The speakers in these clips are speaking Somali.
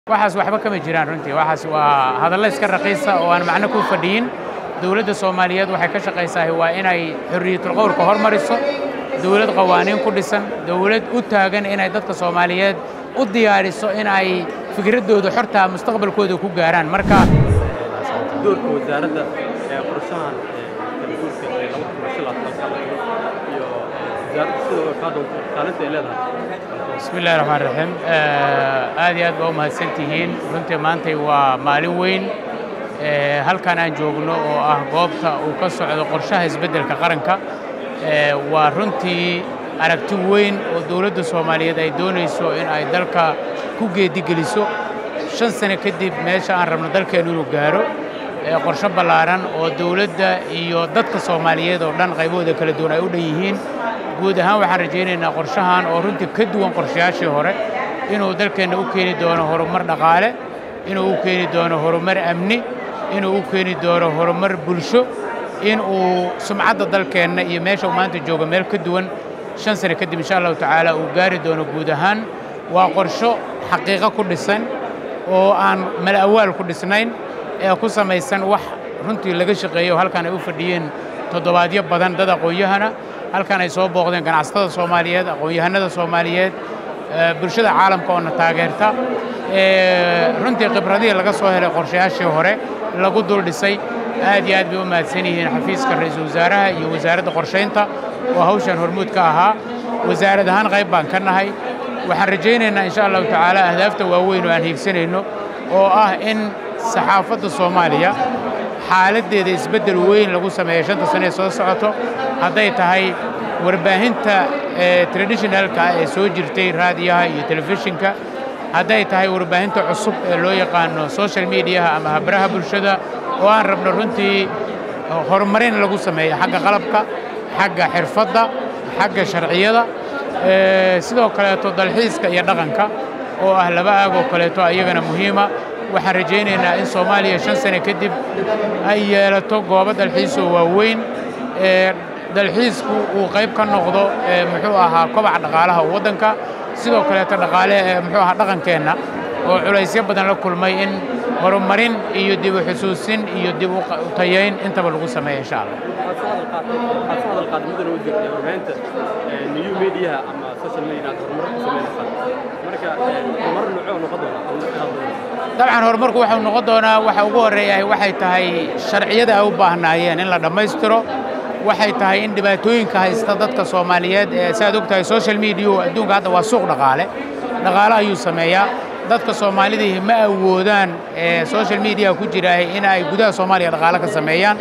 waxaas waxba kama jiraan runtii waxaas waa hadallo iska raqiisa oo aan macno ku fadhiyin dowladda soomaaliyeed waxay ka shaqaysahay waa inay xorriyatul qowlka hormariso dowlad qawaaniin ku dhisan dowlad u taagan inay dadka soomaaliyeed u diyaariso in ay fikraddooda xortaa mustaqbalkooda ku gaaraan marka doorka wasaaradda ee qorshahan kalguurka ee laba kun iyo shan iyo labaatan iyo wasaaradda sida ay kaa doonto kaalinta ay leedahay bismi illahi raxmaan raxiim aad iyo aad baa u mahadsan tihiin runtii maantay waa maalin weyn halkan aan joogno oo ah goobta uu ka socdo qorshaha isbeddelka qaranka waa runtii aragti weyn oo dowladda soomaaliyeed ay doonayso in ay dalka ku geedigeliso shan sano kadib meesha aan rabno dalkeennu inuu gaaro qorsho ballaaran oo dowladda iyo dadka soomaaliyeed oo dhan qaybahooda kala duwan ay u dhan yihiin guud ahaan waxaan rajaynaynaa qorshahan oo runtii ka duwan qorshayaashii hore inuu dalkeenna u keeni doono horumar dhaqaale inuu u keeni doono horumar amni inuu u keeni doono horumar bulsho in uu sumcadda dalkeenna iyo meesha uu maanta joogo meel ka duwan shan sano kadib insha allahu tacaala uu gaari doono guud ahaan waa qorsho xaqiiqo ku dhisan oo aan mala awaal ku dhisnayn ee ku samaysan wax runtii laga shaqeeyo halkan ay u fadhiyeen toddobaadyo badan dad aqoon-yahana halkan ay soo booqdeen ganacsatada soomaaliyeed aqoon-yahanada soomaaliyeed bulshada caalamka oona taageerta runtii khibradihii laga soo helay qorshayaashii hore lagu dul dhisay aad iyo aad bay u mahadsan yihiin xafiiska ra-iisul wasaaraha iyo wasaaradda qorshaynta oo hawshan hormuud ka ahaa wasaarad ahaan qayb baan ka nahay waxaan rajaynaynaa insha allahu tacaala ahdaafta waaweyn oo aan hiigsanayno oo ah in saxaafadda soomaaliya xaaladdeeda isbeddel weyn lagu sameeyo shanta sane ee soo socoto hadday tahay warbaahinta traditionalka ee soo jirtay raadiyaha iyo telefishinka hadday tahay warbaahinta cusub ee loo yaqaano social mediaha ama habraha bulshada oo aan rabno runtii horumarin lagu sameeyo xagga qalabka xagga xirfadda xagga sharciyada sidoo kaleeto dalxiiska iyo dhaqanka oo ah laba aag oo kaleeto iyagana muhiima waxaan rajaynaynaa in soomaaliya shan sane kadib ay yeelato goobo dalxiisoo waaweyn dalxiisku uu qayb ka noqdo muxuu ahaa kobaca dhaqaalaha waddanka sidoo kaleeto dhaqaale muxuu ahaa dhaqankeenna oo culaysyo badan la kulmay in horumarin iyo dib u xusuusin iyo dib u tayayn intaba lagu sameeyo insha allah waxaad soo hadal qaad mudana u jirtay warbaahinta new mediaha ama social media aad horumar ku samaynaysaa marka horumar noocoo noqon doona dabcan horumarku waxau noqon doonaa waxa ugu horreeyahay waxay tahay sharciyada ay u baahnaayeen in la dhammaystiro waxay tahay in dhibaatooyinka haysta dadka soomaaliyeed ee si aad og tahay social mediau adduunka hadda waa suuq dhaqaale dhaqaale ayuu sameeyaa dadka soomaalidii ma awoodaan ee social media ku jiraahay in ay gudaha soomaaliya dhaqaale ka sameeyaan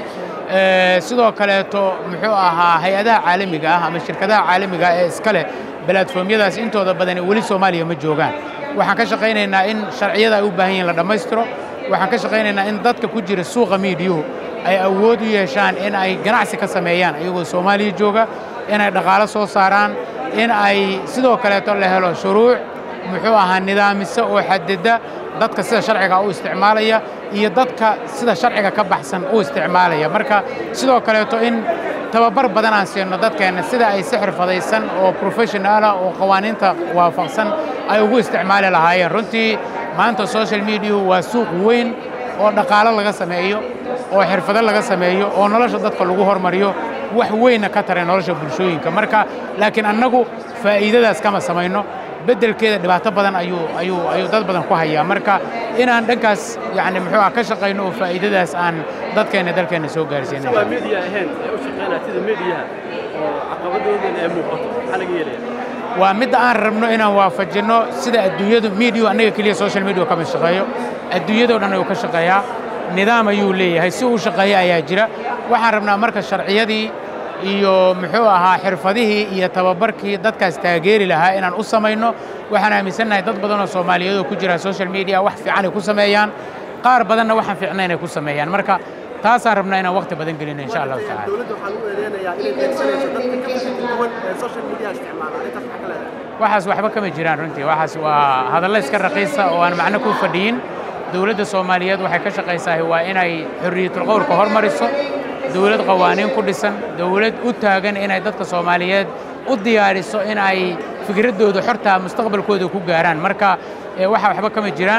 sidoo kaleeto muxuu ahaa hay-adaha caalamiga ah ama shirkadaha caalamiga ah ee iska leh balatformyadaas intooda badani weli soomaaliya ma joogaan waxaan ka shaqaynaynaa in sharciyada ay u baahan yihin la dhammaystiro waxaan ka shaqaynaynaa in dadka ku jira suuqa miidiyuhu ay awood u yeeshaan in ay ganacsi ka sameeyaan iyagoo soomaaliya jooga inay dhaqaalo soo saaraan in ay sidoo kaleeto la helo shuruuc muxuu ahaa nidaamisa oo xadida dadka sida sharciga u isticmaalaya iyo dadka sida sharciga ka baxsan u isticmaalaya marka sidoo kaleeto in tababar badan aan siino dadkeenna sida ay si xirfadaysan oo professionaala oo qawaaniinta waafaqsan ay ugu isticmaali lahaayeen runtii maanta social mediahu waa suuq weyn oo dhaqaalo laga sameeyo oo xirfado laga sameeyo oo nolosha dadka lagu hormariyo wax weynna ka taray nolosha bulshooyinka marka laakiin annagu faa'iidadaas kama samayno beddelkeeda dhibaato badan ayuu ayuu ayuu dad badan ku hayaa marka inaan dhankaas yacni muxuu ah ka shaqayno oo faa'iidadaas aan dadkeenna dalkeenna soo gaarsiino waa media ahayn ee u shaqeynaya sida mediaha oo caqabadoodana ay muuqato maxaa laga yeelaya waa midda aan rabno inaan waafajinno sida adduunyadu mediu annaga keliya social media kama shaqeeyo adduunyadoo dhan ayuu ka shaqeeyaa nidaam ayuu leeyahay si uu shaqeeya ayaa jira waxaan rabnaa marka sharciyadii iyo muxuu ahaa xirfadihii iyo tababarkii dadkaas taageeri lahaa inaan u samayno waxaan aaminsannahay dad badan oo soomaaliyeed oo ku jira social media wax fiican ay ku sameeyaan qaar badanna waxaan fiicnayn ay ku sameeyaan marka taasaan rabnaa inaan waqti badan gelino insha allahu tacaala dowladda waxaa lagu eedeynayaa inay beegsanayso dadka ka fikir duwan ee social media isticmaala arrintaas maxaa ka leedahay waxaas waxba kama jiraan runtii waxaas waa hadallo iska raqiisa oo aan macno ku fadhiyin dowladda soomaaliyeed waxay ka shaqaysahay waa inay xorriyatul qowlka hormariso dowlad qawaaniin ku dhisan dowlad u taagan inay dadka soomaaliyeed u diyaariso in ay fikraddooda xortaa mustaqbalkooda ku gaaraan marka waxa waxba kama jiraan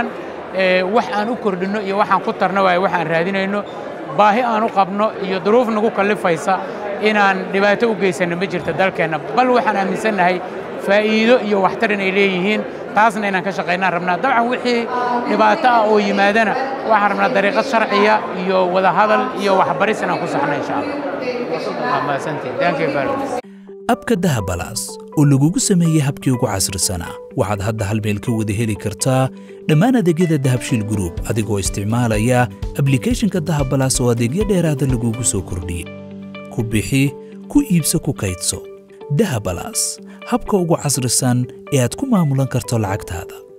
wax aan u kordhinno iyo waxaan ku tarno waayo wax aan raadinayno baahi aan u qabno iyo duruuf nagu kallifaysa inaan dhibaato u geysanno ma jirto dalkeenna bal waxaan aaminsannahay faa'iido iyo waxtar inay leeyihiin taasna inaan ka shaqaynaan rabnaa dabcan wixii dhibaato ah oo yimaadana waxaan rabnaa dariiqad sharciya iyo wadahadal iyo waxbaris inaan ku saxno insha allah abka dahabalaas oo lagugu sameeyey habkii ugu casrisanaa waxaad hadda hal meel ka wada heli kartaa dhammaan adeegyada dahabshiil gruub adigoo isticmaalaya ablikhethonka dahabalaas oo adeegyo dheeraada lagugu soo kordhiyey ku bixi ku iibso ku kaydso dahabalaas habka ugu casrisan ee aad ku maamulan karto lacagtaada